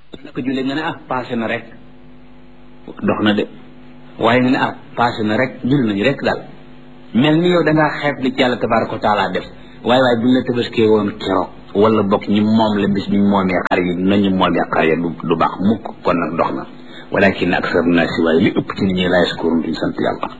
ko jullee nga ne ah passé na rek dox na de waaye nga ne ah passé na rek jul nañu rek daal mel ni yow da ngaa xeeb li ci yàlla tabaraka wa taala def waaye waaye buñ la tabaskee woon keroog wala bokk ñi moom la bis biñ moomee xar yi nañu moomee xar yi du du baax mukk kon nag dox na walakin aksar naasi waaye li ëpp ci nit ñi laa yaskuruun duñ sant yàlla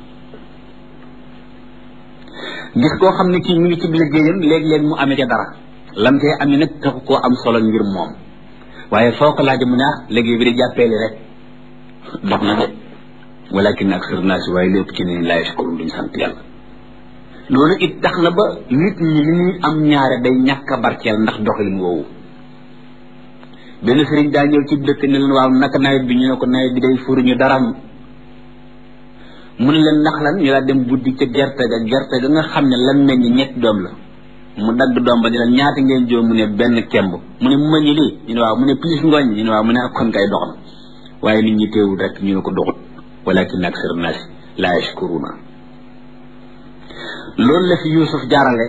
gis koo xam ne kii mi ngi ci liggéeyam léeg-léeg mu amee ca dara lam tee amee nag taxu koo am solo ngir moom waaye foo ko laaj mu ne ah liggéey bi di jàppeeli rek dox na de walakin aksar naasi waaye li ëpp ci nit ñi laa yaskuruun duñ sant yàlla loolu it tax na ba nit ñi li ñuy am ñaare day ñàkk a barkeel ndax doxalin woowu benn sëriñ daa ñëw ci dëkk ne leen waaw naka nawet bi ñu ne ko nawet bi day furuñu dara mu ne leen ndax lan ñu laa dem buddi ca gerte ga gerte ga nga xam ne lan meññ ñetti doom la mu dagg doom ba ne leen ñaata ngeen joo mu ne benn kemb mu ne mu mañi lii ñu ne waaw mu ne plus ngooñ ñu ne waaw mu ne ak kon kay dox na waaye nit ñi teewul rek ñu ne ko doxut walakin aksar naasi laa yashkuruna loolu la fi Yuusuf jaarale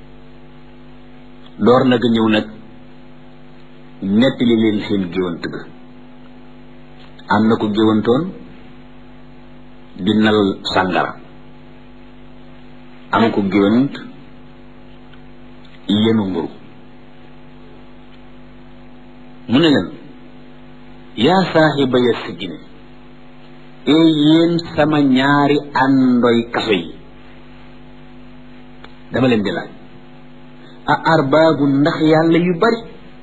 door nag ñëw nag nettali leen seen géwant ga am na ko géwantoon di nal sàngara am ko géwant yenu mburu mu ne leen yaa saaxiba ya sijjine ee yéen sama ñaari àndoy kaso yi dama leen di laaj a arbaabu ndax yàlla yu bari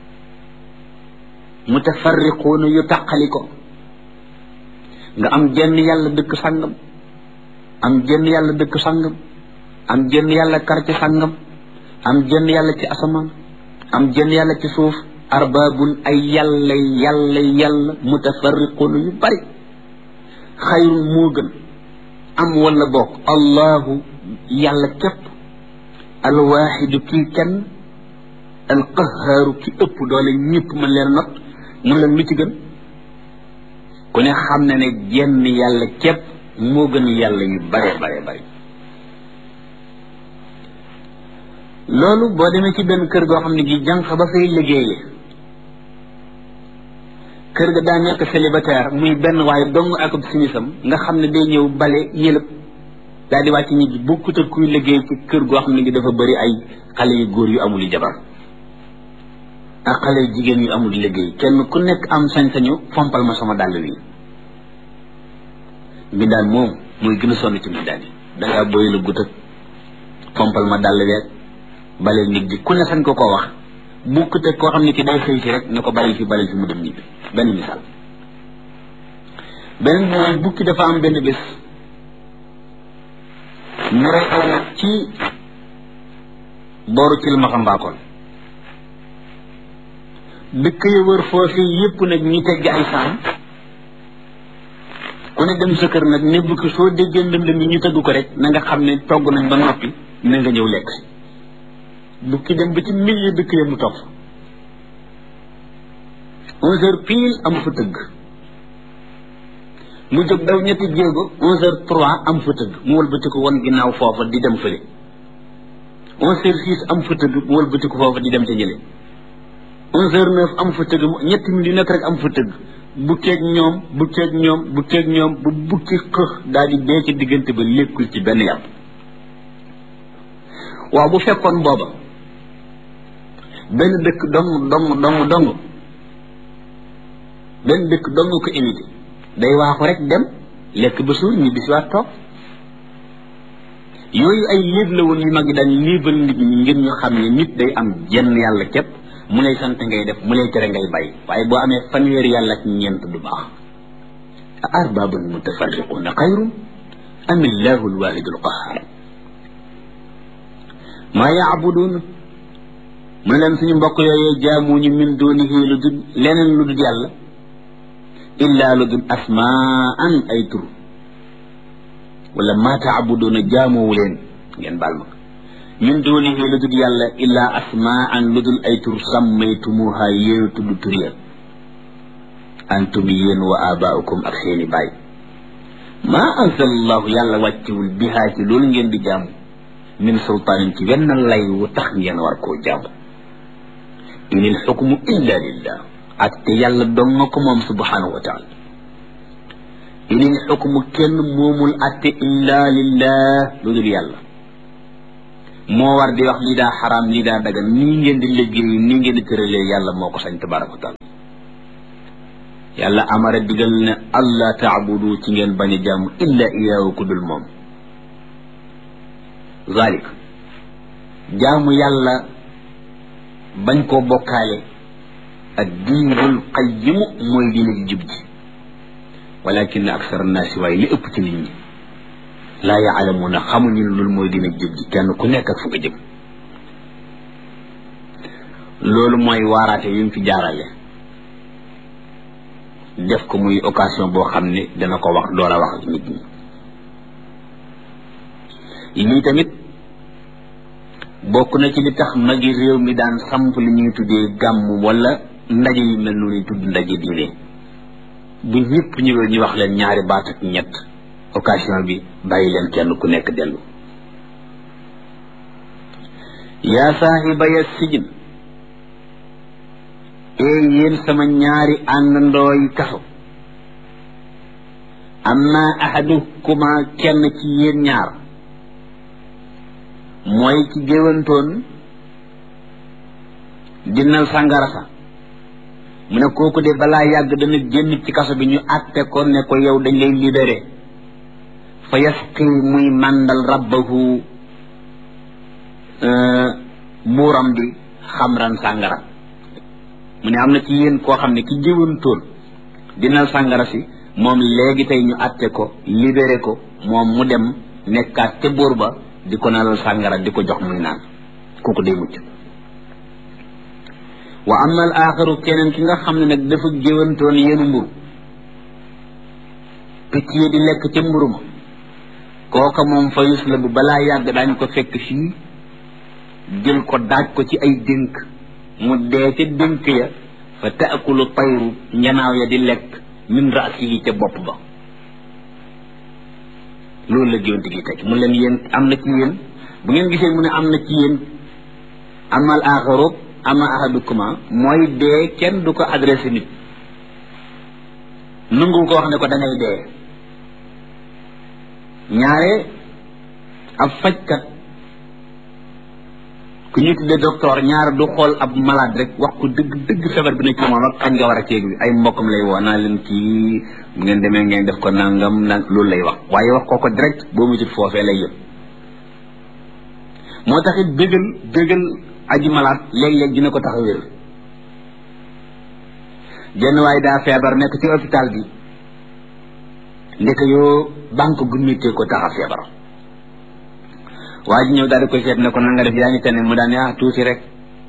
mutafarriquuna yu taqali ko nga am jenn yàlla dëkk sàngam am jenn yàlla dëkk sàngam am jenn yàlla quartier sàngam am jenn yàlla ci asamaan am jenn yàlla ci suuf arbaabun ay yàlla yàlla yàlla mutafarriquuna yu bari xayrun moo gën am wala bokk allahu yàlla képp alwaaxidu kii kenn alqahaaru ki ëpp doole ñëpp mën leen not mun leen lu ci gën ku ne xam na ne jenn yàlla képp moo gën yàlla yu bare bare bare loolu boo demee ci benn kër goo xam ne gi jànq ba fay liggéeyee kër ga daa nekk célibataire muy benn waaye dong ak simisam nga xam ne day ñëw bale yëlëb daal di wàcc ñibbi bokkut ak kuy liggéey ci kër goo xam ne gi dafa bëri ay xale yu góor yu amul jabar ak xale yu jigéen yu amul liggéey kenn ku nekk am sañ-sañu fompal ma sama dàll wi mbindaan moom mooy gën a sonn ci mbindaan yi dangaa boy la gut ak fompal ma dàll weeg baleel nit ji ku ne sañ ko koo wax bokkut ak koo xam ne ki day xëy si rek ne ko baleel fi baleel fi mu dem ñibbi benn misaal beneen mooy bukki dafa am benn bés ñu rey aw nag ci booru cil maxambaakoon dëkk ya wër foofu yépp nag ñu tegg ay saam ku ne dem sa kër nag ne bukki soo déggee ndëndëm yi ñu tëgg ko rek na nga xam ne togg nañ ba noppi na nga ñëw lekk si bukki dem ba ci milieu dëkk ya mu topp onze heures pile am fa tëgg mu jóg daw ñetti jéego onze heures trois am fa tëgg mu wëlbati ko won ginnaaw foofa di dem fële onze heures six am fa tëgg mu wëlbati ko foofa di dem ca ñële onze heures neuf am fa tëgg ñetti minutes yu nekk rek am fa tëgg bukkeeg ñoom bukkeeg ñoom bukkeeg ñoom bu bukki xëx daal di dee ci diggante ba lékkul ci benn yàpp waaw bu fekkoon booba benn dëkk dong dong dong dong benn dëkk dong ko évité day waaxu rek dem lekk ba suur ñi bisiwaat toog yooyu ay léeb la woon yu mag yi daan léebal nit ñi ngir ñu xam ne nit day am jenn yàlla képp mu lay sant ngay def mu lay tere ngay bàyyi waaye boo amee fanweeri yàlla ak ñeent du baax a arbabun mutafarriquuna xayrun am illahu alwahidu alqahar maa yaabuduun mu ne leen suñu mbokk yooyee jaamuñu min dunihi lu dul leneen lu dul yàlla illa lu dul asmaan ay tur wala maa taabuduuna jaamuwu leen ngeen baal ma min dunihi lu dul yàlla illa asmaan lu dul ay tur sammaytumuha yéen tudd tur ya antum yéen wa abaaukum ak seeni baay maa anzal allahu yàlla wàccewul bihaa ci loolu ngeen di jaamu min sultaanin ci wenn lay wu tax ngeen war koo jaamu inil xukmu illa lillah atte yàlla dong nga ko moom subhanahu wa taala inil xukmu kenn moomul atte illa lillah lu dul yàlla moo war di wax lii daa xaraam lii daa dagan nii ngeen di liggéey nii ngeen di tëralee yàlla moo ko sañ tabaraka wa taala yàlla amara digal ne allah taabudu ci ngeen bañ a jaamu illa iyaahu ku dul moom zalik jaamu yàlla bañ koo bokkaale ak diinul qayimu mooy diine ji jub ji walakin aksar naasi waaye li ëpp ci nit ñi laa yaalamuuna xamuñu ne loolu mooy diine ji jub ji kenn ku nekk ak fu nga jëm loolu mooy waaraate yu mu fi jaarale def ko muy occasion boo xam ne dana ko wax door a wax ak nit ñi lii tamit bokk na ci li tax magi réew mi daan samp li ñuy tuddee gàmm wala ndaje yu mel noonu tudd ndaje diine bu ñëpp ñëwee ñu wax leen ñaari baat ak ñett occasion bi bàyyi leen kenn ku nekk dellu yaa saahiba ya sijin ee yéen sama ñaari àndandoo yi kaso amma ahadukuma kenn ci yéen ñaar mooy ci géwantoon dinnal sàngara sa mu ne kooku de balaa yàgg dana génn ci kaso bi ñu àtte ko ne ko yow dañ lay libéré fa yasqi muy màndal rabbahu buuram bi xamran sàngara mu ne am na ci yéen koo xam ne ki géwantoon dinnal sàngara si moom léegi tey ñu àtte ko libéré ko moom mu dem nekkaat ca buur ba di ko nalal sàngara di ko jox muy naan kooku day mucc wa ama al axaru keneen ki nga xam ne nag dafa géwantoon yéenu mburu picc yi di lekk ca mburu ma kooka moom fa yus la bu balaa yàgg daañ ko fekk fii jël ko daaj ko ci ay dénk mu dee ca dénk ya fa taakulu tayru njanaaw ya di lekk min raasi yi ca bopp ba loolu la géwante gi teg mu leen yéen am na ci yéen bu ngeen gisee mu ne am na ci yéen amal axarob ama ahadukuma mooy dee kenn du ko adressé nit nangu ko wax ne ko da ngay dee ñaare ab fajkat ku ñu tuddee docteur ñaare du xool ab malade rek wax ko dëgg dëgg feebar bi ne ci moom ak kañ nga war a ceeg bi ay mbokkam lay woo naa leen kii bu ngeen demee ngeen def ko nangam nang loolu lay wax waaye wax ko ko direct boo mu jut foofee lay yëpp moo tax it bégal bégal aji malaat léeg-léeg dina ko tax a wér jenn waaye daa feebar nekk ci hôpital bi ndeke yoo banque gu méttee ko tax a feebar waa ji ñëw daal di koy seet ne ko na nga def yaa ngi tane mu daan ne ah tuuti rek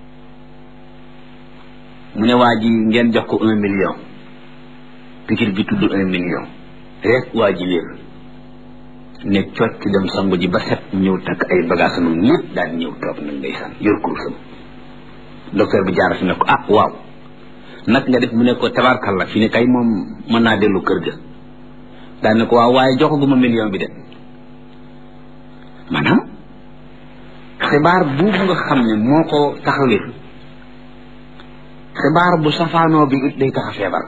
mu ne waa ji ngeen jox ko un million pikir bi tudd un million rek waa ji wér ne cocc dem sangu ji ba set ñëw takk ay bagage am lépp daal ñëw toog nag ndeysaan yor kursam docteur bi jaara fi ne ko ah waaw nag nga def mu ne ko tabarkalla fi ne kay moom mën naa dellu kër ga daal ne ko waaw waaye joxaguma million bi de maanaam xibaar buubu nga xam ne moo ko taxawee xibaar bu safaanoo bi it day tax a feebar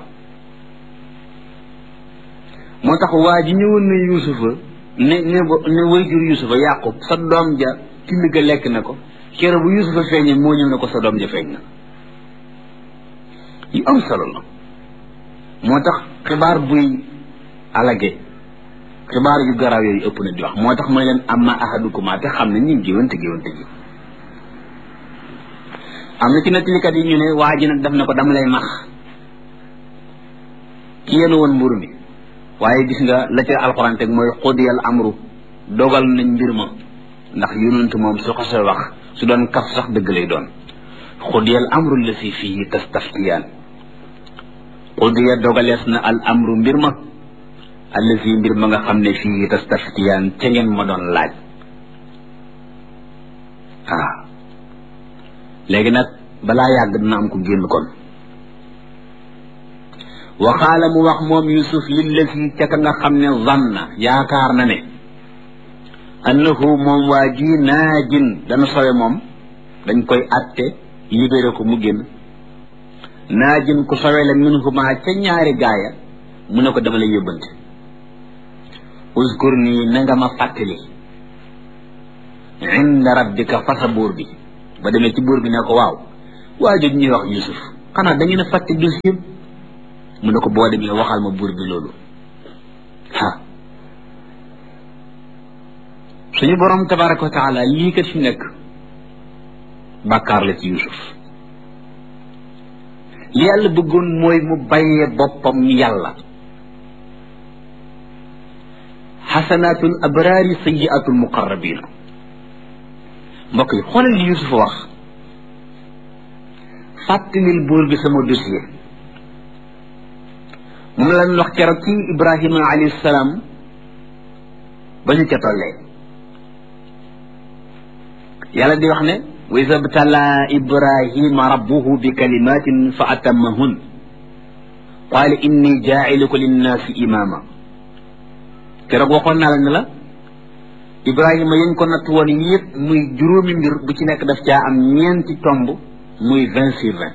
moo tax waa ji ñëwoon na yuusufa ne ne ne wayjur yuusufa yàqub sa doom ja till ga lekk na ko kero bu yuusufa feeñee moo ñëw ne ko sa doom ja feeñ na yu am solo la moo tax xibaar buy alage xibaar yu garaaw yooyu ëpp na di wax moo tax mooy leen amma ahadukuma te xam ne ñi géwante géwante gi am na ci nettalikat yi ñu ne waa ji nag def na ko dama lay max ki yéen woon mburu mi waaye gis nga la ca alxuraan teg mooy xudiyal amru dogal nañ mbir ma ndax yonent moom su ko sa wax su doon kaf sax dëgg lay doon xudiyal amru la si fii tastaftiyaan xudiya dogalees na al amru mbir ma allazi mbir ma nga xam ne fii tastaftiyaan ca ngeen ma doon laaj ah léegi nag balaa yàgg dina am ko génn kon waxaala mu wax moom yusuf lillazi ca ka nga xam ne zanna yaakaar na ne annahu moom waa ji naajin dana sowe moom dañ koy atte libéré ko mu génn naajin ku sowe la minhuma ca ñaari gaaya mu ne ko dama lay yóbbante uskur nii na nga ma fàttali inda rabbika fa sa buur bi ba demee ci buur bi ne ko waaw waa jooju ñuy wax yusuf xanaa da ngeen a fàtte dossier mu ne ko boo demee waxal ma buur bi loolu ah suñu borom tabaraka wa taala lii kat fi nekk bàkkaar la ci yusuf li yàlla bëggoon mooy mu bàyyee boppam yàlla xasanaatul abraari sayiatul muqarrabina mbokk yi xoolal li yusuf wax fàttalil buur bi sama dossier moom la ñu wax keroog ci ibrahima alayhi salaam ba ñu ca tollee yàlla di wax ne wa iza btala ibrahima rabbuhu bi kalimatin fa atammahun qaala inni jaa'iluka linnaasi imaama keroog waxoon naa la ne la ibrahima yañ ko natt woon yëpp muy juróomi mbir bu ci nekk daf caa am ñeenti tomb muy vingt sur vingt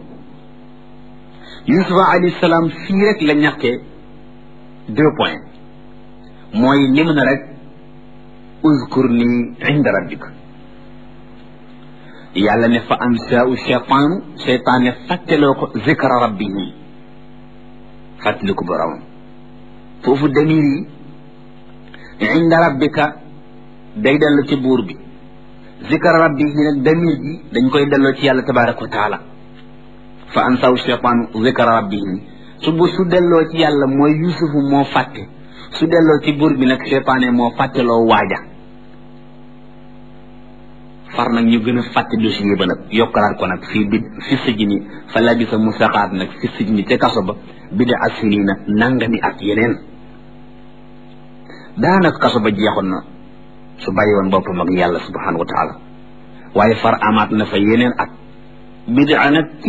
yusufa alayhi salaam fii rek la ñàkkee deux points mooy lim na rek uzkur ni inda rabbika yàlla ne fa ansaau cheytaanu cheytaan ne fàtteloo ko zikra rabbihi fàttali ko boromam foofu damir yi inda rabbika day dellu ci buur bi zikra rabbihi nag damir ji dañ koy delloo ci yàlla tabaraka wa taala fa ansaau cheytaanu zikra rabbihi su bu su delloo ci yàlla mooy yusufu moo fàtte su delloo ci buur bi nag cheytaane moo fàtteloo waaja far nag ñu gën a fàtte dossier ba nag yokkalaat ko nag fii bi fi sijni fa labisa mu saxaat nag fi sijni ca kaso ba bida asinina nangami at yeneen daanaka kaso ba jeexoon na su bàyyi woon boppam ak yàlla subhanahu wa taala waaye far amaat na fa yeneen at bida nag ci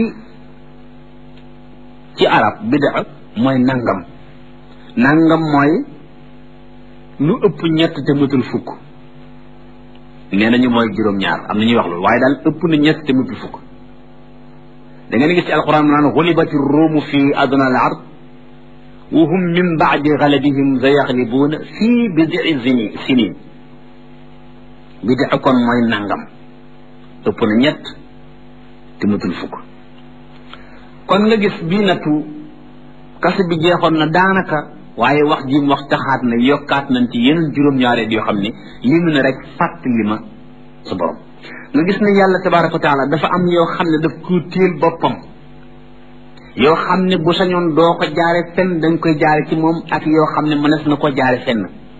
ci arab bida mooy nangam nangam mooy lu ëpp ñett te matul fukk nee nañu mooy juróom-ñaar am na ñuy wax loolu waaye daal ëpp na ñett te mutu fukk da ngeen gis ci alquran naan xulibati ruumu fi adna al ard wa hum min baadi galabihim sa yaxlibuuna fii bidii zini sinin bidi kon mooy nangam ëpp na ñett te mutul fukk kon nga gis bii nattu kase bi jeexoon na daanaka waaye wax ji mu wax taxaat na yokkaat nañ ci yeneen juróom-ñaareel yoo xam ne li mu ne rek fàttali ma sa borom nga gis ne yàlla tabaraka wa taala dafa am yoo xam ne daf ko téel boppam yoo xam ne bu sañoon doo ko jaare fenn dañ koy jaare ci moom ak yoo xam ne mënees na ko jaare fenn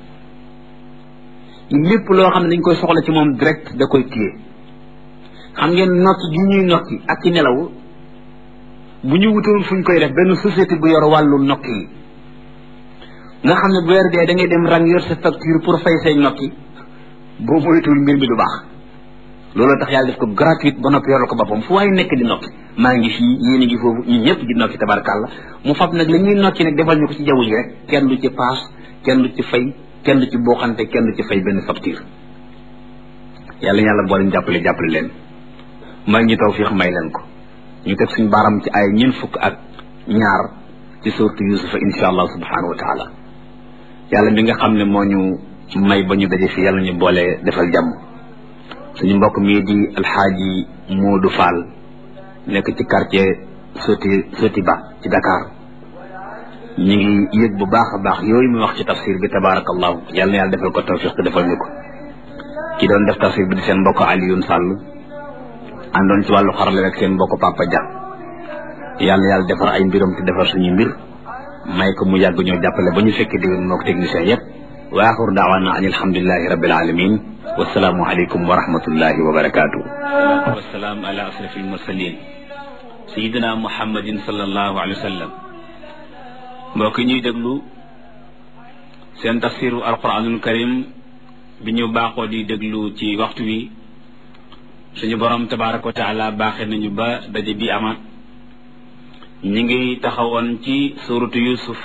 lépp loo xam ne dañ koy soxla ci moom direct da koy téye xam ngeen nokki gi ñuy nokki ak ci nelaw bu ñu wutoon fu ñu koy def benn société bu yor wàllu nokki yi nga xam ne bu weer dee da ngay dem rang yor sa facture pour fay say nokki boo moytuwul mbir mi du baax loolu tax yàlla def ko gratuite ba noppi yoral ko boppam fu waaye nekk di nokki maa ngi fii yéen a ngi foofu ñun ñëpp di nokki tabarkàlla mu fab nag la ñuy nokki nag defal ñu ko ci jaww ji rek kenn du ci paas kenn du ci fay kenn du ci booxante kenn du ci fay benn facture yàlla yàlla boole ñu jàppale jàppale leen may ñu tawfiix may leen ko ñu teg suñu baaram ci ay ñeent fukk ak ñaar ci suurtu yusufa insha allah subhanahu wa taala yàlla mi nga xam ne moo ñu may ba ñu daje fi yàlla ñu boole defal jàmm suñu mbokk mii di alxaaji Moodu Fall nekk ci quartier Soti Soti Ba ci Dakar ñu ngi yëg bu baax a baax yooyu mu wax ci tafsir bi tabarakallahu yàlla na yàlla defal ko tawfiq te defal ñu ko ki doon def tafsir bi di seen mbokk Alioune Sall àndoon ci wàllu xarale rek seen mbokk Papa Dia yàlla yàlla defar ay mbiram te defar suñu mbir may ko mu yàgg ñoo jàppale ba ñu fekkee déwén moo ko technicien yépp wa axiru daawaana an alhamdulilahi rabbil alamin wasalaamu aleykum wa rahmatullahi wa barakatuh wasalaam ala asrafi almursalin sayidina muhammadin sallallahu alayhi wa sallam mbokk ñuy déglu seen tafsiru alquranul karim bi ñu baaxoo di déglu ci waxtu wi suñu borom tabaraka wa taala baaxee nañu ba daje bi amaat ñi ngi taxawoon ci suratu yusuf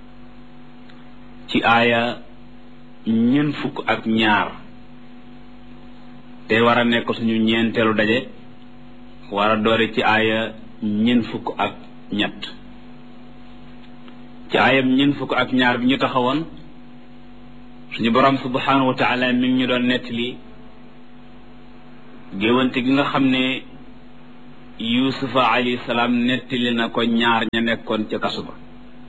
ci aaya ñeent fukk ak ñaar te war a nekk suñu ñeenteelu daje war a doore ci aaya ñeent fukk ak ñett ci aayam ñeent fukk ak ñaar bi ñu taxawoon suñu borom subhanahu wa taala mi ngi ñu doon nettali géwante gi nga xam ne yusufa alayhi salaam nettali na ko ñaar ña nekkoon ca kasu ba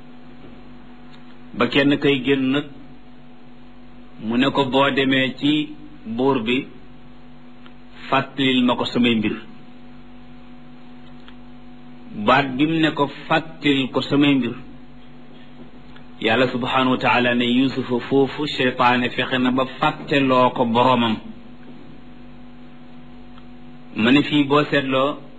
ba kenn kay génn nag mu ne ko boo demee ci buur bi fàttalil ma ko samay mbir baat bi mu ne ko fàttalil ko samay mbir yàlla subhanahu wa taala ne yusufa foofu cheytaane fexe na ba fàtteloo ko boroomam ma ne fii boo seetloo